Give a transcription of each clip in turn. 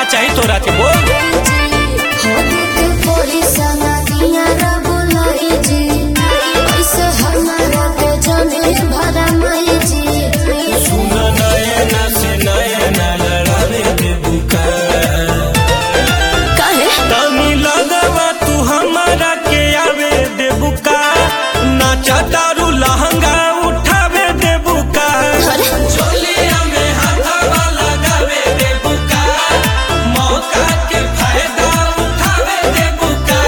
चाही तोरा के बोल सुन नयना से नयना लड़ावे दे बुका तनी लगवा तू हमारा के आवे दे बुका नाचा तारू लहंगा उठावे दे बुका चोलिया में हाथवा लगावे दे बुका मौका के फायदा उठावे दे बुका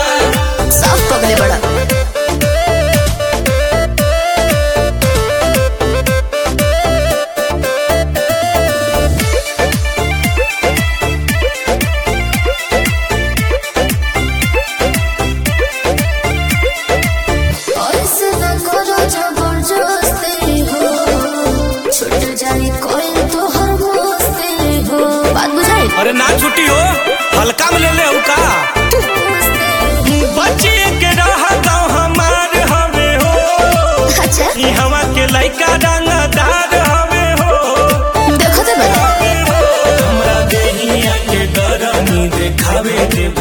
बात बुझाई अरे ना छुट्टी हो हल्का में ले ले हो का बच्चे के रह गाँव हमार हवे हो अच्छा ई हवा के लइका रंगदार हवे हो देखो तो बता हमरा देहिया के गरमी देखावे दे